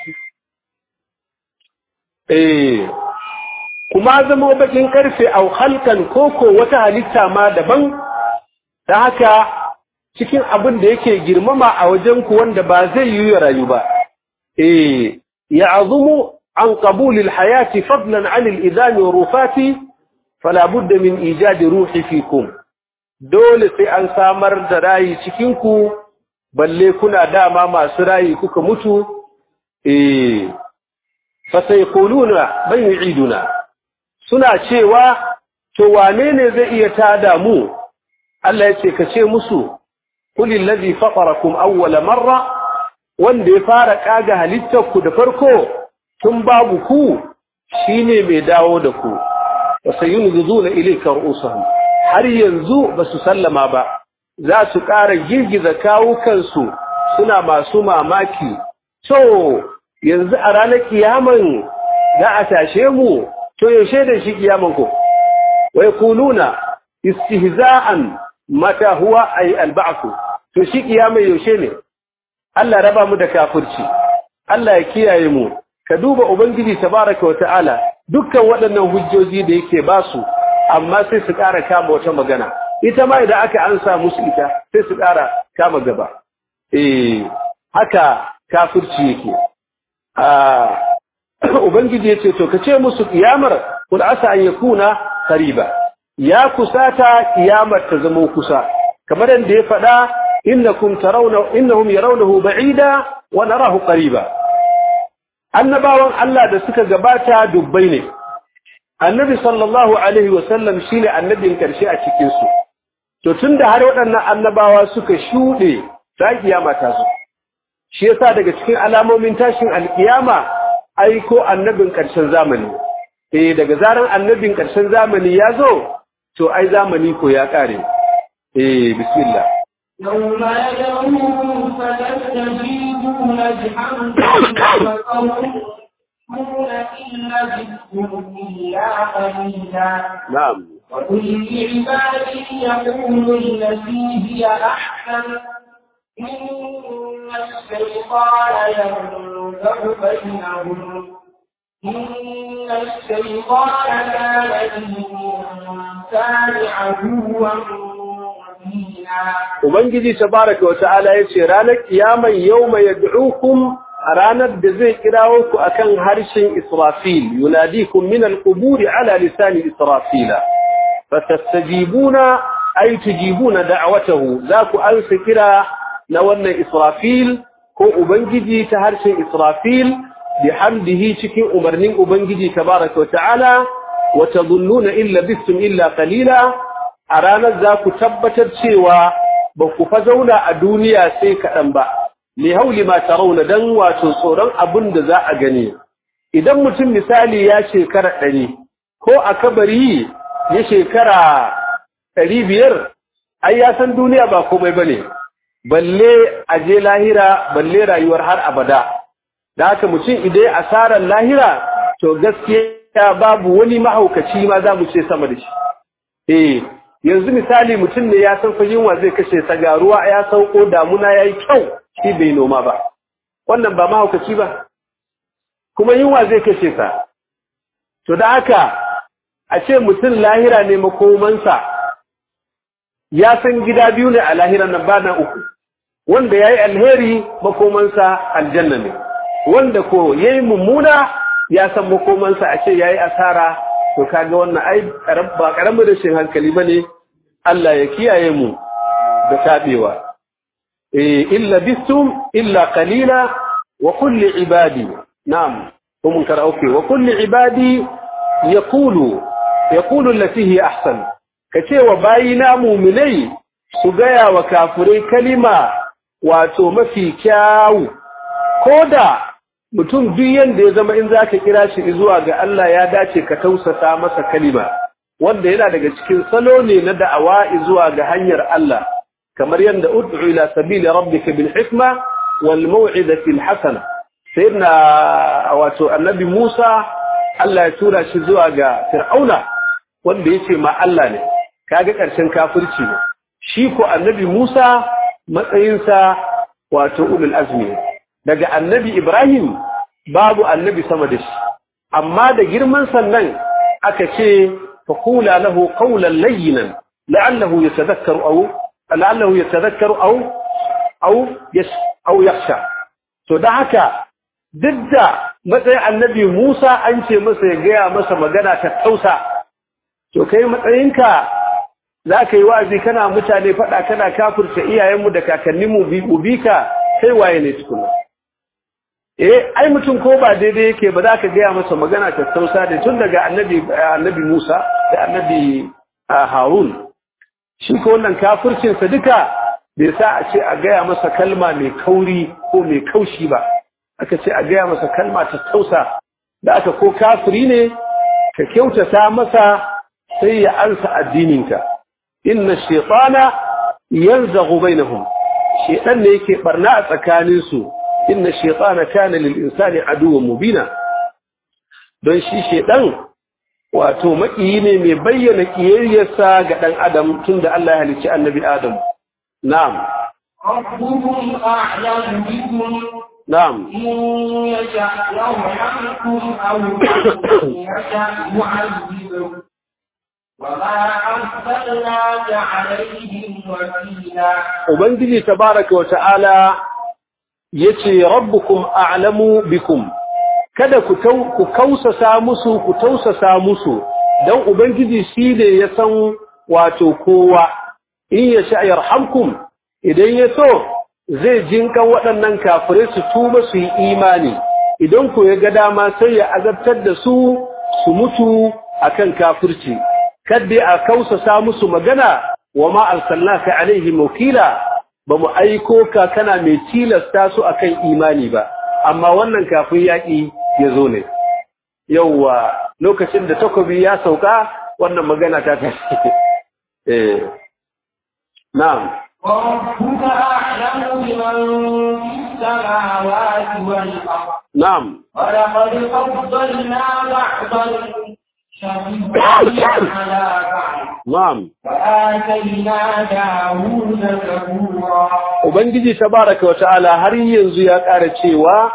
eh kuma zama bakin karfe au halkan koko wata halitta ma daban da haka cikin abin da yake girmama a wajen ku wanda ba zai yi rayu ba eh ya'zumu an qabul alhayati fadlan an alidami wa rufati fala budda min ijad ruhi fikum dole sai an samar da rayi cikin ku balle kuna dama masu rayi kuka mutu eh fa sayquluna man yu'iduna suna cewa to wane ne zai iya tada mu Allah ya ce ka ce musu kulil ladhi fatarakum awwala marra wanda ya fara kaga halittar ku da farko tun babu ku shine mai dawo da ku wa sayunzuna ilayka ru'usahum har yanzu basu sallama ba za su ƙara girgiza kawukansu suna masu mamaki to yanzu a ranar kiyaman za a tashe mu to yaushe da shi kiyaman ku wai kuluna istihza'an mata huwa ay alba'th to shi kiyaman yaushe ne Allah raba mu da kafirci Allah ya kiyaye mu ka duba ubangiji tabaraka wata'ala dukkan waɗannan hujjoji da yake basu amma sai su ƙara kama wata magana ita ma idan aka ansa musu ita sai su ƙara kama gaba eh haka kafirci yake Ubangiji ya ce, To, ka ce musu ƙiyamar, kun asa an yakuna qariba ya kusata ƙiyamar ta zama kusa, kamar yadda ya faɗa, innakum tarawna innahum yarawnahu ba'ida wa narahu qariba. Annabawan Allah da suka gabata dubbai ne. Annabi sallallahu alaihi wa sallam shine annabin karshe a cikin su. To tunda har waɗannan annabawa suka shuɗe, ta kiyama ta zo. shi yasa daga cikin alamomin tashin alkiyama aiko annabin ƙarshen zamani eh daga zaran annabin ƙarshen zamani ya zo to ai zamani ko ya ƙare eh bismillah يوم يدعوهم فتستجيبون بحمده وتقولون إلا جئتم إلا قليلا na'am وكل عبادي يقول التي هي أحسن إن الشيطان ينزغ بينهم إن الشيطان كان للإنسان عدوا مبينا ubangiji tabaraka wa ta'ala yace ranar kiyaman yawma yad'ukum a ranar da zai kirawo ku akan harshen Israfil yunadikum min al-qubur ala lisani Israfila fatastajibuna ay tujibuna da'watahu za ku ansa kira na wannan Israfil ko ubangiji ta harshen Israfil bihamdihi cikin umarnin ubangiji tabaraka wa ta'ala wa tadhunnuna illa bistum illa qalila a ranar za ku tabbatar cewa ba ku fa zauna a duniya sai kaɗan ba, li hauli ma tarauna don wato tsoron abin da za a gani. Idan mutum misali ya shekara ɗari, ko a kabari ya shekara ɗari biyar, ai ya san duniya ba komai ba ne, balle a je lahira, balle rayuwar har abada. Da haka mutum idan asarar lahira, to gaskiya babu wani mahaukaci ma za mu ce sama da shi. Eh, yanzu misali mutum ne ya san fa yunwa zai kashe sa ga ruwa ya sauko damuna yayi kyau shi bai noma ba wannan ba mahaukaci ba kuma yunwa zai kashe sa to da haka a ce mutum lahira ne makomansa ya san gida biyu ne a lahiran nan ba na uku wanda yayi alheri makomansa aljanna ne wanda ko yayi mummuna ya san makomansa a ce yayi asara to kaga wannan ai ba karamin rashin hankali bane Allah ya kiyaye mu da tabewa eh illa bistum illa qalila wa kulli ibadi na'am kuma karauke wa kulli ibadi yaqulu yaqulu allati hi ahsan kace wa bayina mu'minai su gaya wa kafirai kalima wato mafi kyawu koda mutum duk yanda ya zama in zaka kira shi zuwa ga Allah ya dace ka tausasa masa kalima wanda yana daga cikin salo ne na da'awa zuwa ga hanyar Allah kamar yanda ud'u ila sabili rabbika bil hikma wal maw'izati al hasana sayyidina wato annabi Musa Allah ya tura shi zuwa ga Fir'auna wanda yace ma Allah ne kaga karshen kafirci ne shi ko annabi Musa matsayinsa wato ulul azmi daga annabi Ibrahim babu annabi sama da shi amma da girman sannan aka ce faqula lahu qawlan layyinan la'allahu yatadhakkaru aw la'allahu yatadhakkaru aw aw yash aw yakhsha to da haka duk da matsayin annabi Musa an ce masa ya gaya masa magana ta tausa to kai matsayinka za ka yi wa'azi kana mutane faɗa kana kafirta iyayenmu da kakanninmu bi ka sai waye ne tukuna eh ai mutum ko ba daidai yake ba za ka gaya masa magana ta tausa da tun daga annabi annabi Musa da annabi Harun shi ko wannan kafircinsa duka bai sa a ce a gaya masa kalma mai kauri ko mai kaushi ba aka ce a gaya masa kalma ta tausa da aka ko kafiri ne ka kyautata masa sai ya ansa addininka inna shaytana yanzaghu bainahum shaytan ne yake barna a tsakanin su inna shaytana kana lil insani aduwwan mubina don shi shaytan wato makiyi ne mai bayyana kiyayyarsa ga dan adam tunda Allah ya halicci annabi Adam na'am ربكم أعلم بكم na'am إن يشأ يرحمكم أو إن يشأ يعذبكم وما أرسلناك عليهم وكيلا Ubangiji tabaraka wa ta'ala ya ce, Rabbukum a'lamu bikum, kada ku tau- ku kausasa musu, ku tausasa musu, don Ubangiji shi ne ya san wato kowa, in ya sha yarhamkum idan ya so zai jinkan waɗannan kafirai su tuba su yi imani, idan ku ya ga dama sai ya azabtar da su su mutu akan kafirci. Kadda a kausasa musu magana wa ma arsalnaka alaihim wakila ba mu aiko ka kana mai tilasta su akan imani ba amma wannan kafin yaƙi ya zo ne yauwa lokacin da takobi ya sauka wannan magana ta tashi eh na'am وربك أعلم بمن في السماوات والأرض na'am ولقد فضلنا بعض الشيطان على بعض na'am وآتينا داود زبورا ubangiji tabaraka wa ta'ala har yanzu ya ƙara cewa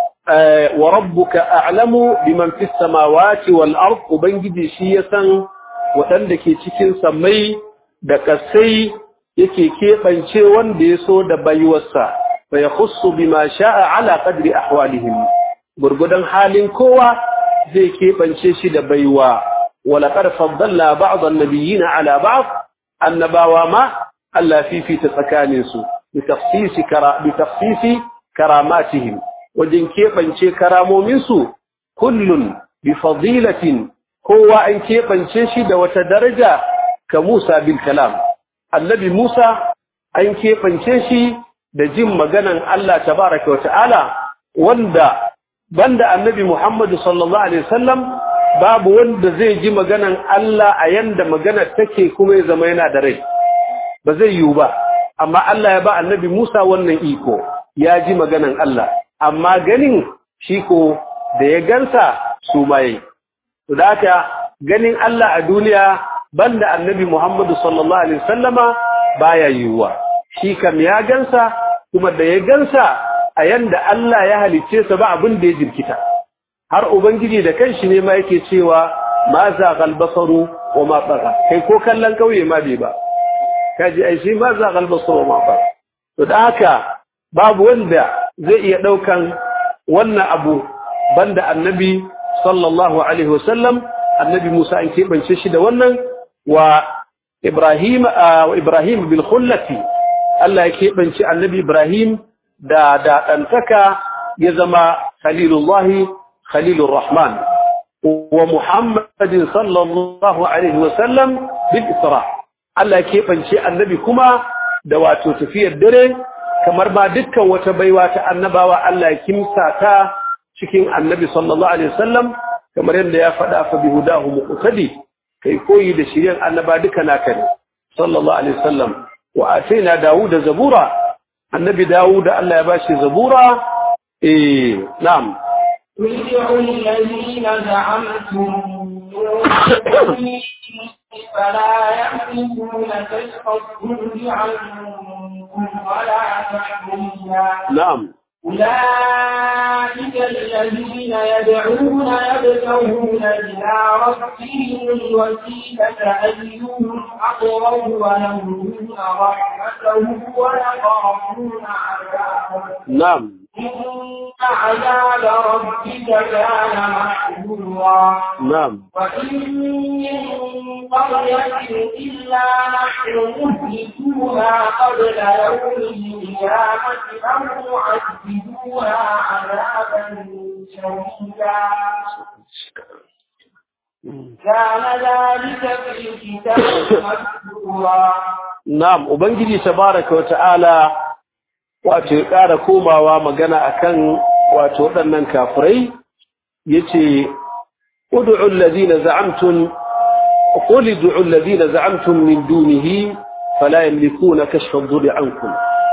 eh, wa rabbuka a'lamu biman fis samawati wal ard ubangiji shi ya san waɗanda ke cikin samai da ƙasai yake keɓance wanda ya so da baiwarsa fa yakhussu bima sha'a ala qadri ahwalihim gurgudan halin kowa zai keɓance shi da baiwa wala qad faddalna ba'd an-nabiyyina ala ba'd annabawa ma Allah fifita tsakaninsu بتخصيص كرا بتخصيص كراماتهم وجن كيبانچه karamominsu kullun bifadilatin kowa an keɓance shi da wata daraja ka Musa bil kalam annabi Musa an keɓance shi da jin maganan Allah tabaraka wa ta'ala wanda banda annabi Muhammad sallallahu alaihi wasallam babu wanda zai ji maganan Allah a yanda maganar take kuma ya zama yana da rai ba zai yiwu ba amma Allah ya ba annabi Musa wannan iko ya ji maganan Allah amma ganin shi ko da ya gansa su mai to da haka ganin Allah a duniya banda annabi Muhammadu sallallahu alaihi wasallama baya yiwuwa shi kam ya gansa kuma da ya gansa a yanda Allah ya halicce sa ba abin da ya jirkita har ubangiji da kanshi ne ma yake cewa ma za galbasaru wa ma tsaga kai ko kallon kauye ma bai ba kaji ai shi ma za galbasaru wa ma tsaga to da haka babu wanda zai iya daukan wannan abu banda annabi sallallahu alaihi wasallam annabi Musa an keɓance shi da wannan wa Ibrahim wa Ibrahim bil khullati Allah ya keɓance annabi Ibrahim da da dantaka ya zama khalilullahi khalilur rahman wa Muhammadin sallallahu alaihi wasallam bil isra Allah ya keɓance annabi kuma da wato tafiyar dare kamar ba dukkan wata baiwa ta annabawa Allah ya kimsa ta cikin annabi sallallahu alaihi wasallam kamar yadda ya faɗa fa bihudahu muqtadi kai koyi da shiryan annaba duka naka ne sallallahu alaihi wasallam wa ataina dawuda zabura annabi dawuda Allah ya bashi zabura eh na'am ادعوا الذين زعمتم من دونه فلا يملكون كشف الضر عنكم ولا تحويلا na'am أولئك الذين يدعون يبتغون إلى ربهم الوسيلة أيهم أقرب ويرجون رحمته ويخافون عذابه na'am إن عذاب ربك كان محذورا na'am وإن من قرية إلا نحن مهلكوها قبل يوم القيامة أو معذبوها عذابا شديدا كان ذلك في الكتاب مسطورا na'am ubangiji tabaraka wa ta'ala wato ya ƙara komawa magana akan wato waɗannan kafirai yace ud'u alladhina za'amtum qul ud'u alladhina za'amtum min dunihi fala yamlikuna kashfa ad-durri ankum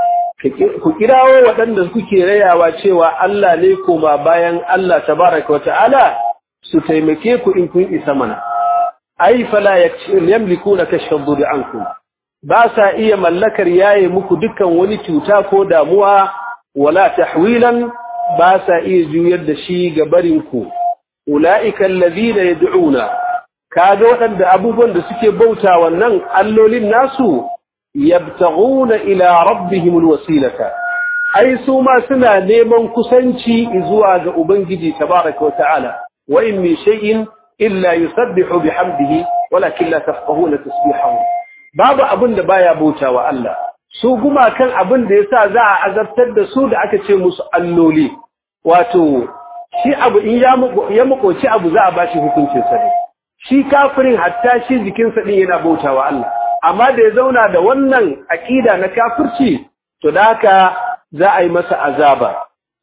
ku kirawo waɗanda kuke rayawa cewa Allah ne koma bayan Allah tabaraka wa ta'ala su taimake ku in kun isa mana ai fala yamlikuna kashfa ad-durri ankum ba sa iya mallakar yaye muku dukkan wani cuta ko damuwa wala tahwilan ba sa iya juyar da shi ga barinku ulaika allazina yad'una kaga waɗanda abubuwan da suke bauta wannan allolin nasu yabtaguna ila rabbihim alwasilata ai su ma suna neman kusanci zuwa ga ubangiji tabaraka wa ta'ala wa in min shay'in illa yusabbihu bihamdihi walakin la tafqahuna tasbihahu babu abin da baya bautawa Allah su gumakan abin da yasa za a azabtar da su da aka ce musu alloli wato shi abu in ya ya makoci abu za a bashi hukuncin sa ne shi kafirin hatta shi jikinsa din yana bautawa Allah amma da ya zauna da wannan akida na kafirci to da haka za a yi masa azaba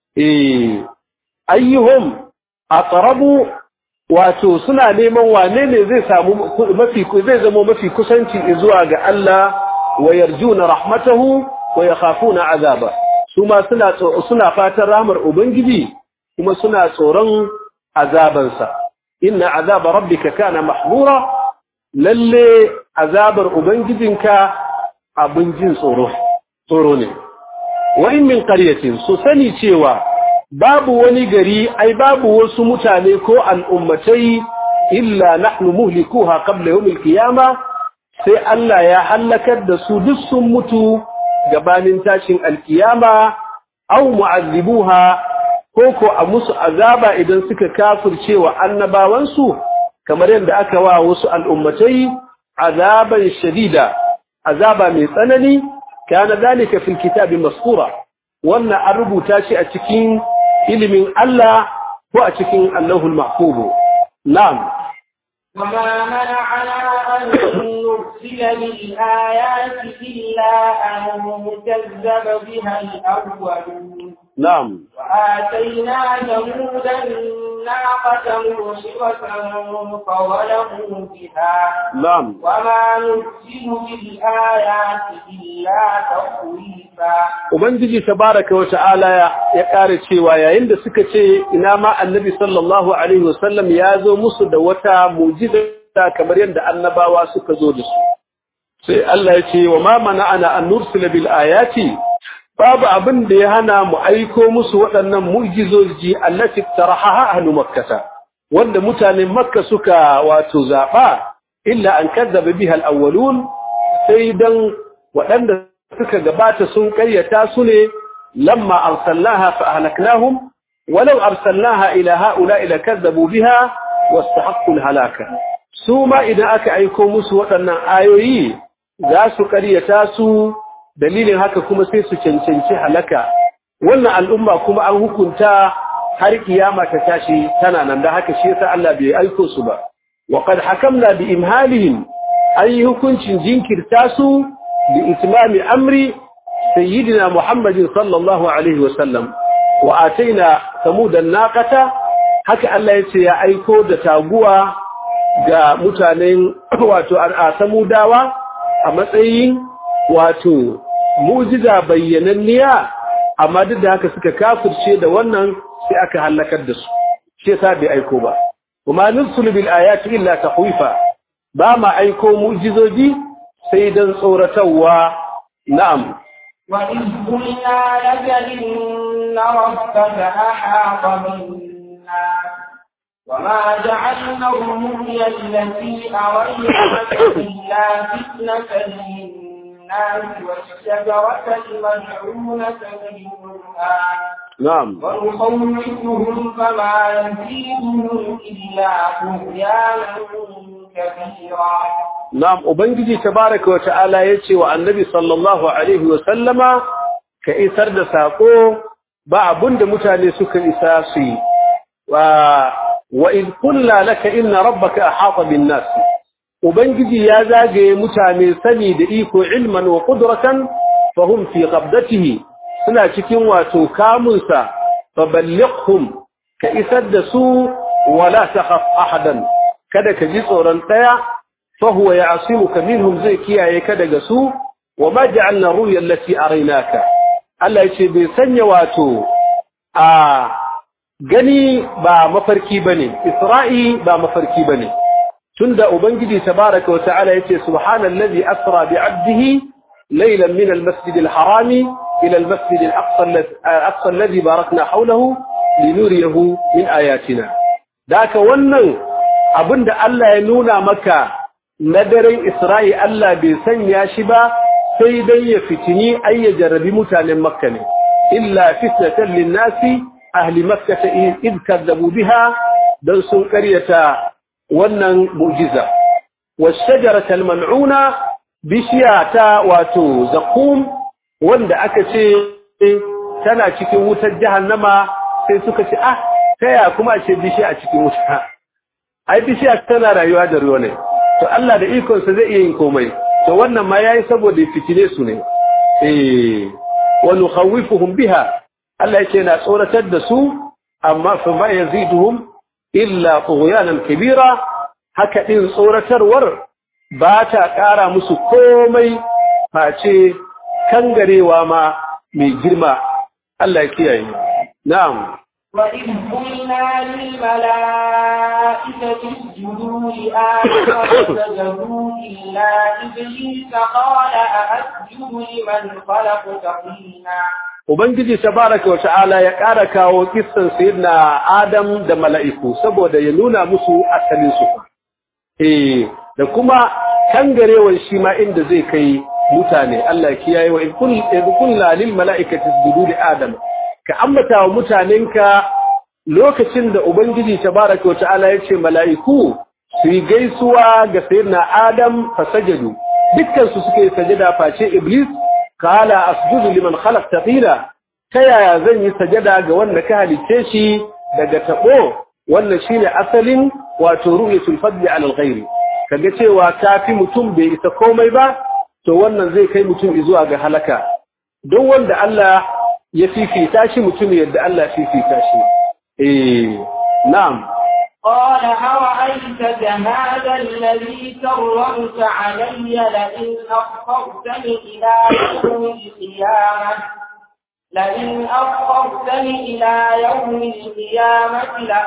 eh ayyuhum aqrabu wato suna neman wane ne zai samu mafi zai zama mafi kusanci zuwa ga Allah wa yarjuna rahmatahu wa yakhafuna azaba suma suna suna fatan rahmar ubangiji kuma suna tsoron azabansa inna azaba rabbika kana mahmura lalle azabar ubangijinka abin jin tsoro tsoro ne wa in min qaryatin su sani cewa babu wani gari ai babu wasu mutane ko al'ummatai illa nahnu muhlikuha qabla yawmil qiyama sai Allah ya halakar da su duk sun mutu gabanin tashin alkiyama aw mu'azzibuha ko ko a musu azaba idan suka kafirce wa annabawansu kamar yadda aka wa wasu al'ummatai azaban shadida azaba mai tsanani kana zalika fil kitabi maskura wannan an rubuta shi a cikin ilimin Allah ko a cikin Allahul Mahfuz na'am وما منعنا أن نرسل بالآيات إلا أن كذب بها الأولون na'am وآتينا ثمود الناقة مبصرة فظلموا بها na'am وما نرسل بالآيات إلا تخويفا ubangiji tabaraka wa ta'ala ya kare cewa yayin da suka ce ina ma annabi sallallahu alaihi wasallam ya zo musu da wata mu'jiza kamar yadda annabawa suka zo da su sai Allah ya ce wa ma mana'ana an nursila bil ayati babu abin da ya hana mu aiko musu waɗannan mu'jizoji allati tarahaha ahlu makkah wanda mutanen makka suka wato zaba illa an kadzaba biha al-awwalun sai dan waɗanda suka gabata sun ƙaryata su ne lamma arsalnaha fa ahlaknahum walau arsalnaha ila haula ila kazzabu biha wastahaqqu halaka su ma idan aka aiko musu waɗannan ayoyi za su ƙaryata su dalilin haka kuma sai su cancanci halaka wannan al'umma kuma an hukunta har kiyama ta tashi tana nan da haka shi yasa Allah bai aiko su ba wa qad hakamna bi imhalihim ayi hukuncin jinkirta su بإتمام أمر سيدنا محمد صلى الله عليه وسلم وآتينا ثمود الناقة haka Allah ya ce ya aiko da taguwa ga mutanen wato a samudawa a matsayin wato mujiza bayyananniya amma duk da haka suka kafirce da wannan sai aka halakar da su shi yasa bai aiko ba kuma nursul bil ayati illa tahwifa ba ma aiko mujizoji sai don tsoratarwa na'am. وإذ قلنا لك إن ربك أحاط بالناس وما جعلنا الرؤيا التي أريناك إلا فتنة للناس والشجرة الملعونة في القرآن نعم ونخوفهم فما يزيدهم إلا طغيانا كبيرا Na'am, Ubangiji tabaraka wa ta'ala ya ce wa annabi sallallahu Alaihi wasallama ka isar da saƙo ba abin da mutane suka isa su yi. wa id qulna laka inna rabbaka ahata bin nas ubangiji ya zagaye mutane sani da iko ilman wa qudratan fahum fi qabdatihi suna cikin wato kamunsa faballighhum ka isar da su wala takhaf ahadan kada ka ji tsoron daya fahuwa ya'simuka minhum zai kiyaye ka daga su wa ma ja'alna ruya allati araynaka Allah yace bai sanya wato a gani ba mafarki bane isra'i ba mafarki bane tunda ubangiji tabaaraka wa ta'ala yace subhanallazi asra bi'abdihi laylan min almasjid alharami ila almasjid alaqsa alladhi barakna hawlahu linuriyahu min ayatina daka wannan abinda Allah ya nuna maka na daren Isra'i Allah bai sanya shi ba sai dai ya fitini ai ya jarrabi mutanen Makka ne illa fitnatan linnasi ahli Makka ta id kadzabu biha dan sun karyata wannan mu'jiza washajarata mal'una bishiyata wato zaqum wanda aka ce tana cikin wutar jahannama sai suka ce ah taya kuma ce bishiya a cikin wuta ai bishiya tana rayuwa da ruwa ne to Allah da ikonsa zai iya yin komai to wannan ma yayi saboda fitine su ne eh wa nukhawifuhum biha Allah yake na tsoratar da su amma fa ma yaziduhum illa tughyanan kabira haka din tsoratarwar ba ta ƙara musu komai face kangarewa ma mai girma Allah ya kiyaye na'am وإذ قلنا للملائكة اسجدوا لآدم فسجدوا إلا إبليس قال أأسجد لمن خلقت طينا Ubangiji tabaraka wa ta'ala ya ƙara kawo kissan sayyidina Adam da mala'iku saboda ya nuna musu asalin su. Eh, da kuma kangarewar shi ma inda zai kai mutane Allah ya kiyaye wa in kullu lil mala'ikati isjudu li Adam ka ambata wa mutanenka lokacin da Ubangiji tabaraka wa ta'ala ya ce mala'iku su yi gaisuwa ga sayyidina Adam fasajadu dukkan su suka yi sajada face Iblis kala asjudu liman khalaqta tila ta yaya zan yi sajada ga wanda ka halice shi daga tabo wannan shine asalin wato ru'yatul fadli ala al-ghairi kaga cewa kafi mutum bai isa komai ba to wannan zai kai mutum zuwa ga halaka don wanda Allah ya fifita shi mutum yadda Allah fifita shi eh na'am قال أرأيتك هذا الذي كرمت علي لئن أخرتني إلى يوم القيامة لئن أخرتني إلى يوم القيامة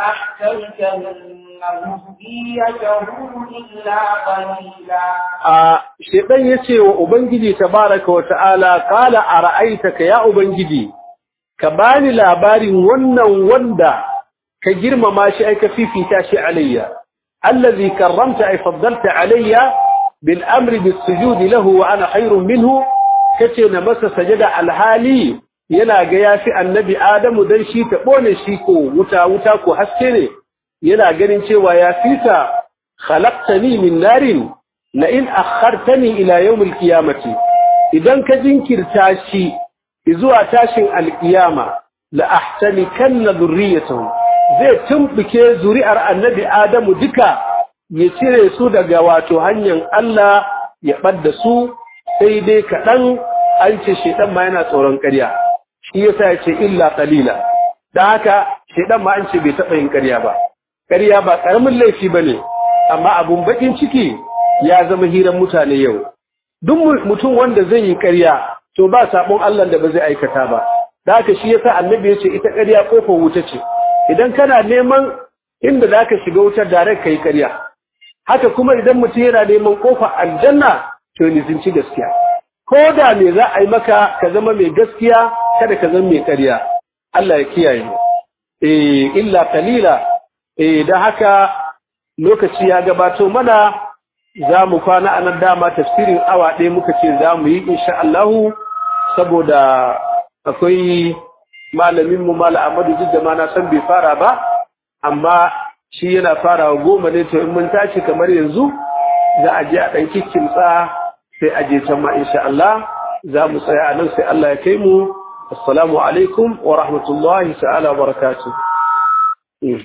لأحتركن ذريته إلا قليلا a shedan yace wa ubangiji tabaraka wa ta'ala qala ara'aitaka ya ubangiji ka bani labarin wannan wanda ka girmama shi ai ka fifita shi alayya allazi karramta ai faddalta alayya bil amri bis sujud lahu wa ana khairun minhu kace na masa sajada alhali yana ga yafi annabi adamu dan shi ta bone shi ko wuta wuta ko haske ne yana ganin cewa ya fita khalaqtani min narin la in akhartani ila yawm alqiyamati idan ka jinkirta shi zuwa tashin alqiyama la ahtanikanna dhurriyatahu zai tumbuke zuri'ar annabi adamu duka ya cire su daga wato hanyar Allah ya ɓadda su sai dai kaɗan an ce shaidan ma yana tsoron ƙarya shi yasa ya ce illa qalila dan haka shaidan ma an ce bai taɓa yin ƙarya ba ƙarya ba ƙaramin laifi bane amma abun bakin ciki ya zama hiran mutane yau duk mutum wanda zai yi ƙarya to ba sabon Allah da ba zai aikata ba dan haka shi yasa annabi ya ce ita ƙarya kofar wuta ce idan kana neman inda zaka shiga wutar direct kai ƙarya haka kuma idan mutum yana neman kofar aljanna to ni zinci gaskiya ko da me za a yi maka ka zama mai gaskiya kada ka zama mai ƙarya Allah ya kiyaye eh illa qalila eh dan haka lokaci ya gabato mana za mu kwana a nan dama tafsirin awa ɗaya muka ce za mu yi insha Allah saboda akwai malaminmu mala Ahmadu duk da ma na san bai fara ba amma shi yana farawa goma ne to in mun tashi kamar yanzu za a je a ɗan kikkimtsa sai a je can ma insha Allah za mu tsaya a nan sai Allah ya kai mu assalamu alaikum wa rahmatullahi ta'ala wa barakatuh